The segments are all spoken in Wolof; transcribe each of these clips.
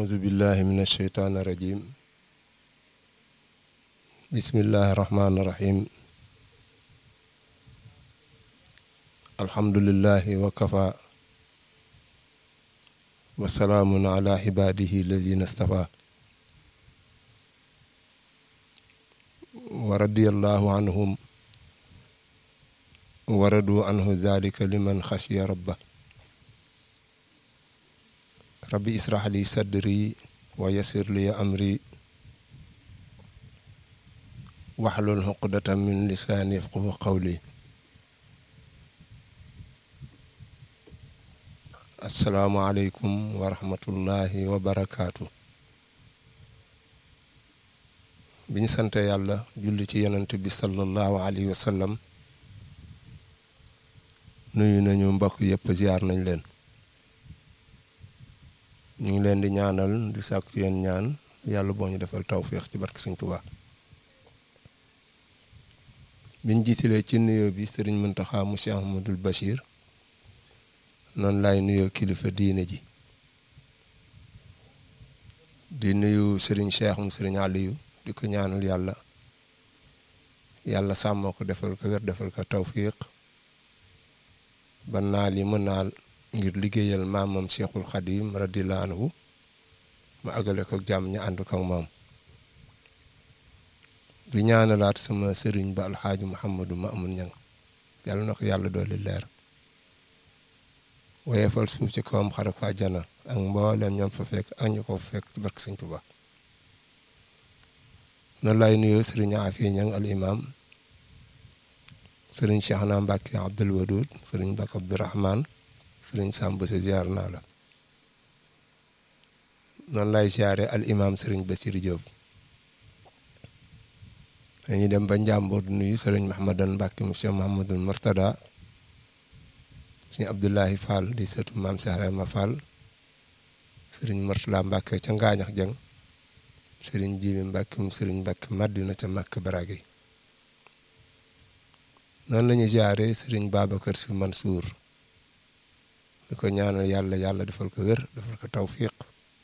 أعوذ بالله من الشيطان الرجيم بسم الله الرحمن الرحيم الحمد لله وكفى وسلام على عباده الذين اصطفى ورضي الله عنهم ورضوا عنه ذلك لمن خشي ربه rabbi israh li sadri wa yassir li amri waxlul xuqdatan min lisaani yafqahu qawli assalaamu aleykum wa rahmatullahi wa barakaatu bi ñu sante yàlla julli ci yonent bi sallallahu alayhi wa sallam nuyu nañu mbokk yëpp ziar nañ leen ñu ngi leen di ñaanal di sàkku ci yéen ñaan yàlla boo ñu defal tawféex ci barke Sëñ Tuubaa biñ jiitalee ci nuyoo bi sëriñ Muntaxa mu Cheikh Ahmadul Bachir noonu laay nuyoo kilifa diine ji di nuyu sëriñ Cheikh mu sëriñ Aliyu di ko ñaanal yàlla yàlla sàmmoo ko defal ko wér defal ko tawféex ba naal yi mën naal ngir liggéeyal maamam Cheikhul Khadim radiyallahu anhu ma àggale ko jàmm ñu ànd ko ak moom di ñaanalaat sama sëriñ ba alxaaji Mouhamadou Mamoun Niang yàlla na ko yàlla dooli leer woyefal suuf ci kawam xare ko àjjana ak mboolem ñoom fa fekk ak ñu ko fekk ci barke Sëñ Tuubaa noonu lay nuyoo sëriñ Afi Niang al imam sëriñ Cheikhna Mbacke Abdoul Wadoud sëriñ Mbacke Abdourahmane sëriñ Samb sa ziar naa la noonu lay ziare al imam sëriñ Bassirou Diop dañuy dem ba Njàmbur nuyu sëriñ Mahamadan Mbacke monsieur Mahamadul Murtada sëriñ Abdoulahi Fall di sëtu maam Sahrema Fall sëriñ Murtala Mbacke ca Ngaañax Jeng sëriñ Jibi Mbacke mu sëriñ Mbacke Madina ca Makk Barage noonu la ñuy ziare sëriñ Babacar Si Mansour di ko ñaanal yàlla yàlla defal ko wér defal ko tawfiq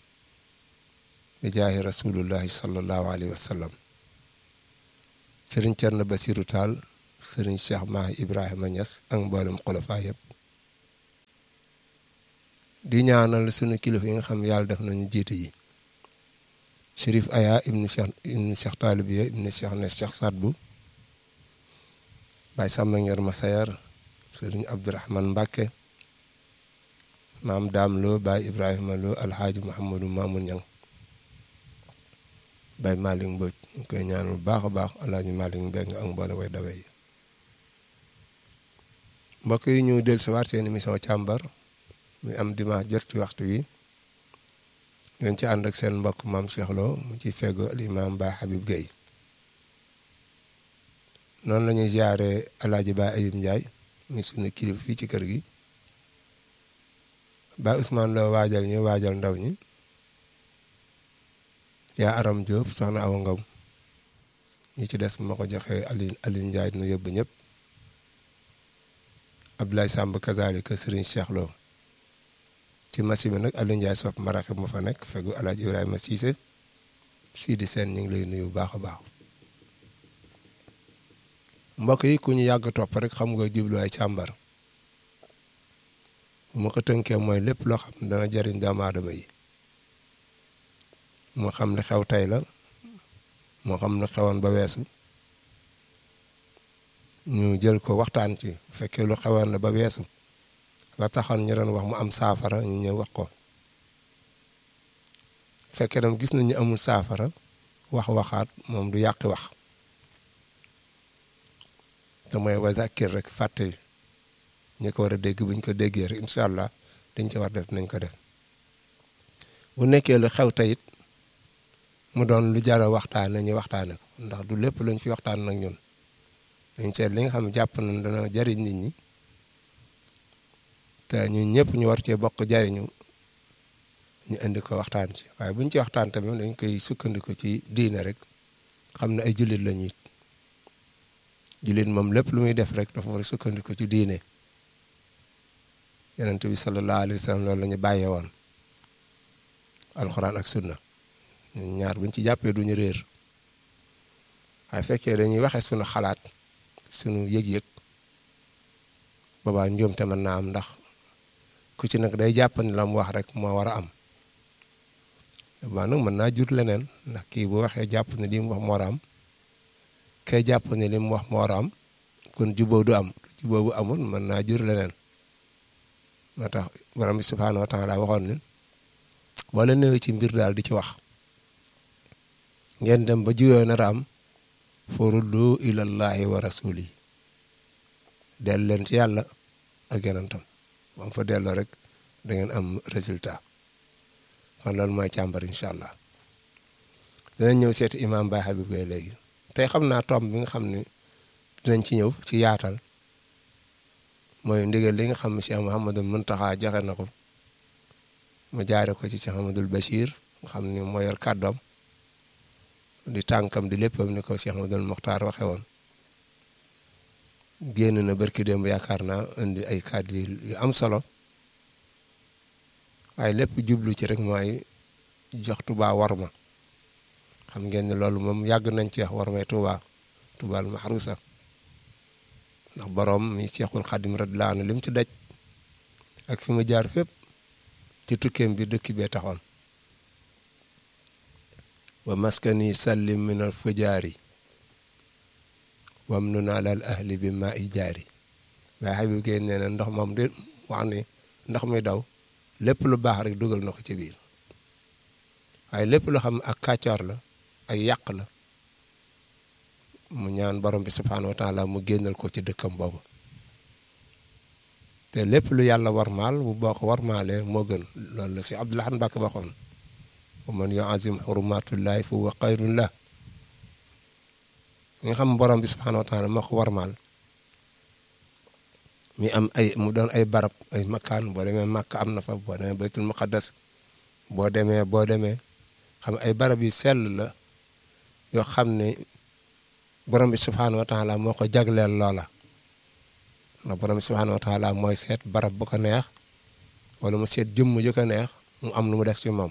bi jaahi rasulullahi sallallahu alayhi wa sallam sëriñ Cerno Basiru Taal sëriñ Cheikh Mahi Ibrahima Niass ak mboolem xulafa yëpp di ñaanal sunu kilifa yi nga xam yàlla def nañu jiitu yi Chérif Aya ibnu Cheikh ibnu Cheikh Taalibiya ibnu Cheikh ne Cheikh Sadbu Baay Samba Ngeer Masayar sëriñ Abdourahman Mbàkke maam daam loo baay ibrahima loo alxaaji muhammadu maamun ñang baay malik mboj ñu koy ñaanal bu baax a baax alxaaji malik mbeng ak mboole way dawe yi mbokk yi ñu del si waat seen émission càmbar muy am dimanche jot ci waxtu wi ngeen ci ànd ak seen mbokk maam Cheikh Lo mu ci feggo al imam baay Habib Gueye noonu la ñuy ziare alaaji baay Ayib Njaay muy sunu kilifa fii ci kër gi ba Ousmane la waajal ñi waajal ndaw ñi yaa Aram Diop soxna Awa Ngom ñi ci des ma ko joxee Aline Aline Ndiaye dina yóbbu ñëpp Abdoulaye Samb kazalika Serigne Cheikh Lo ci masi bi nag Aline Ndiaye sopp marake ma fa nekk fegu Alaaji Ibrahima Cissé Sidi Sène ñu ngi lay nuyu bu baax a baax mbokk yi ku ñu yàgg topp rek xam nga jubluwaay càmbar bu ma ko tënkee mooy lépp loo xam ne dana jariñ doomu aadama yi moo xam ne xew tey la moo xam ne xewoon ba weesu ñu jël ko waxtaan ci bu fekkee lu xewoon la ba weesu la taxoon ñu doon wax mu am saafara ñu ñëw wax ko fekkee dam gis nañu amul saafara wax waxaat moom du yàqi wax te mooy wa zakir rek fàttali ñi ko war a dégg buñ ko déggee rek incha allah dañ ci war def nañ ko def bu nekkee lu xew tayit mu doon lu jar a waxtaane ñu waxtaane ko ndax du lépp lañ fi waxtaan nag ñun dañ seet li nga xam ne jàpp nañ dana jariñ nit ñi te ñun ñëpp ñu war cee bokk jariñu ñu indi ko waxtaan ci waaye buñ ci waxtaan tamit dañ koy sukkandiku ci diine rek xam ne ay jullit la ñuy jullit moom lépp lu muy def rek dafa war a sukkandiku ci diine yonent bi sallallahu alayhi wa sallam loolu la ñu bàyyee woon alxuraan ak sunna ñaar buñ ci jàppee duñu réer waaye fekkee dañuy waxe sunu xalaat sunu yëg-yëg boobaa njuumte mën naa am ndax ku ci nag day jàpp ni la mu wax rek moo war a am boobaa nag mën naa jur leneen ndax kii bu waxee jàpp ne li mu wax moo war a am kay jàpp ne li mu wax moo war a am kon jubóo du am jubóo bu amul mën naa jur leneen moo tax borom bi subhaanahu wa taala waxoon ni boo leen ñëwee ci mbir daal di ci wax ngeen dem ba juyoo nar a am furuddu ilallahi wa rasuli del leen ci yàlla ak yonentam bam fa delloo rek da ngeen am résultat kon loolu mooy càmbar incha allah danañ ñëw seeti imam Baye Habib Gueye léegi tey xam naa tomb bi nga xam ne dinañ ci ñëw ci yaatal mooy ndigal li nga xam ne Cheikh Mouhamadul Muntaxa joxe na ko mu jaare ko ci Cheikh Mouhamadul Bachir nga xam ne moo yor kàddoom di tànkam di léppam ni ko Cheikh Mouhamadul Mokhtar waxe woon génn na barki démb yaakaar naa indi ay kàddu yu am solo waaye lépp jublu ci rek mooy jox Tuubaa warma xam ngeen ne loolu moom yàgg nañ ci wax warmay Tuubaa Tuubaa al mahrusa ndax borom mi Seexul Xadim radiyallaahu anhu lim ci daj ak fi mu jaar fépp ci tukkeem bi dëkk bee taxoon wa maskani sallim min al fujaari wam nu naa lal ahli bi ma i jaari waaye Habib Gueye nee na ndox moom de wax ni ndox mi daw lépp lu baax rek dugal na ko ci biir waaye lépp lu xam ak kàccoor la ak yàq la mu ñaan borom bi subhaanahu wa taala mu génnal ko ci dëkkam boobu te lépp lu yàlla warmaal bu boo ko warmaalee moo gën loolu la si Abdoulahan Mbàkke waxoon wa man yuazim xurumatullahi fa huwa xayrun la nga xam borom bi subhaanahu wa taala moo ko warmaal mi am ay mu doon ay barab ay makkaan boo demee Makka am na fa boo demee baytul muqaddas boo demee boo demee xam ay barab yu sell la yoo xam ne borom bi subhaanahu wa taala moo ko jagleel loola ndax borom bi subhaanahu wa taala mooy seet barab bu ko neex wala mu seet jëmm ju ko neex mu am lu mu def ci moom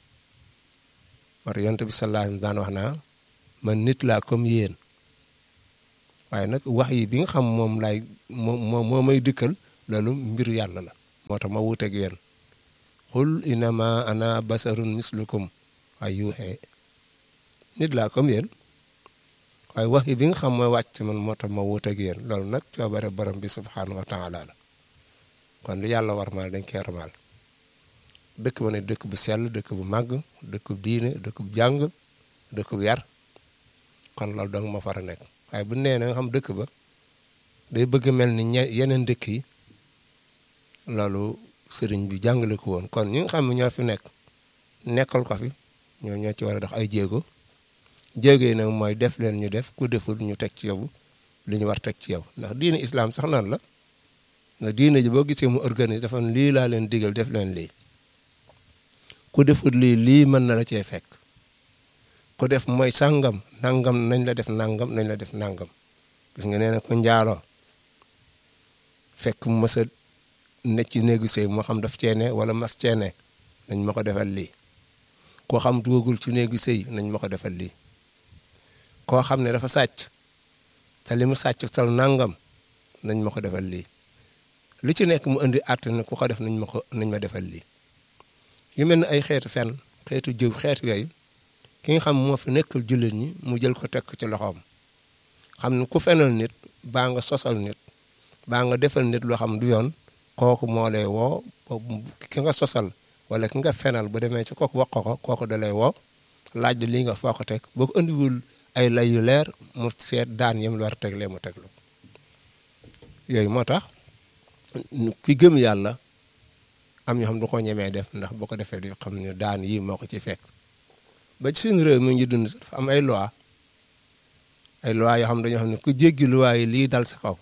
war yonent bi sallallahu alayhi wa sallam daan wax naa man nit laa comme yéen waaye nag wax yi bi nga xam moom laay moo moo may dikkal loolu mbiru yàlla la moo tax ma wuuteeg yéen xul inama ana basarun mislukum waaye yuuxee nit laa comme yéen waaye wax yi bi nga xam mooy wàcc man moo tax ma wuuteeg yéen loolu nag coobare borom bi subhaanahu wa taala la kon lu yàlla war maal dañ koy warmaal dëkk ba ne dëkk bu sell dëkk bu màgg dëkk bu diine dëkk bu jàng dëkk bu yar kon loolu dong ma far a nekk waaye bu nee na nga xam dëkk ba day bëgg mel ni ñe yeneen dëkk yi loolu sëriñ bi jàngale ko woon kon ñi nga xam ne ñoo fi nekk nekkal ko fi ñoo ñoo ci war a dox ay jéego jéego yi nag mooy def leen ñu def ku deful ñu teg ci yow li ñu war teg ci yow ndax diine islam sax naan la ndax diine ji boo gisee mu organise dafa lii laa leen digal def leen lii ku deful lii lii mën na la cee fekk ku def mooy sàngam nangam nañ la def nangam nañ la def nangam gis nga nee na ku njaaloo fekk mu mës a ne ci néegu sëy moo xam daf ceene wala mas ceene nañ ma ko defal lii koo xam dugagul ci néegu sëy nañ ma ko defal lii koo xam ne dafa sàcc te li mu sàcc tal nangam nañ ma ko defal lii lu ci nekk mu indi àtt ne ku ko def nañ ma ko nañ ma defal lii yu mel ne ay xeetu fen xeetu jëw xeetu yooyu ki nga xam moo fi nekkal jullit ñi mu jël ko teg ci loxoom xam ne ku fenal nit baa nga sosal nit baa nga defal nit loo xam du yoon kooku moo lay woo ki nga sosal wala ki nga fenal bu demee ci kooku wax ko kooku da lay woo laaj lii nga foo ko teg boo ko andiwul ay lay yu leer mu seet daan yem lu war a teg lee mu teg la yooyu moo tax ki gëm yàlla am ñoo xam du ko ñemee def ndax boo ko defee di xam ne daan yii moo ko ci fekk ba ci suñu réew mi ñu dund dafa am ay loi ay loi yoo xam dañoo xam ne ku jéggi loi yi lii dal sa kaw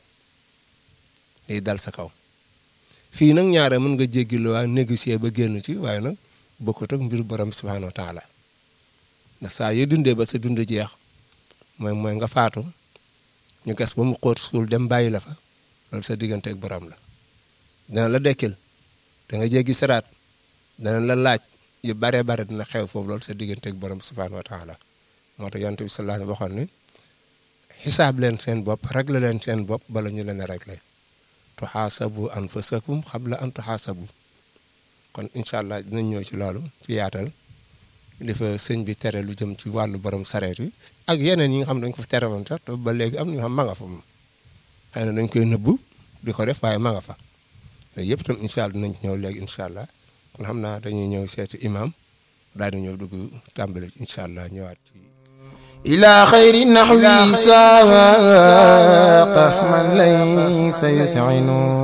lii dal sa kaw fii nag ñaare mën nga jéggi loi négocier ba génn ci waaye nag bokkut ak mbiru borom subhanahu wa taala ndax saa yoo dundee ba sa dund jeex mooy mooy nga faatu ñu gas ba mu xóot suul dem bàyyi la fa loolu sa diggante ak borom la dana la dekkil da nga jéggi saraat dana la laaj yu bare bare dina xew foofu loolu sa diggante ak borom subhaanahu wa taala moo tax yonent bi sallallahu alayhi wa sallam waxoon ni xisaab leen seen bopp réglé leen seen bopp bala ñu leen a réglé tuxaasabu anfusakum xabla an tuxaasabu kon incha allah dinañ ñëw ci loolu ci yaatal di fa sëñ bi tere lu jëm ci wàllu borom sareet yi ak yeneen yi nga xam ne dañ ko fa tere woon sax ba léegi am na ñoo xam ma nga fa moom xëy na dañ koy nëbbu di ko def waaye ma nga fa yooyu yëpp itam incha allah dinañ ci ñëw léegi incha allah kon xam naa dañuy ñëw seeti imam daal di ñëw dugg tàmbali incha allah ñëwaat ci. إلى خير النحو ساق من ليس يسعن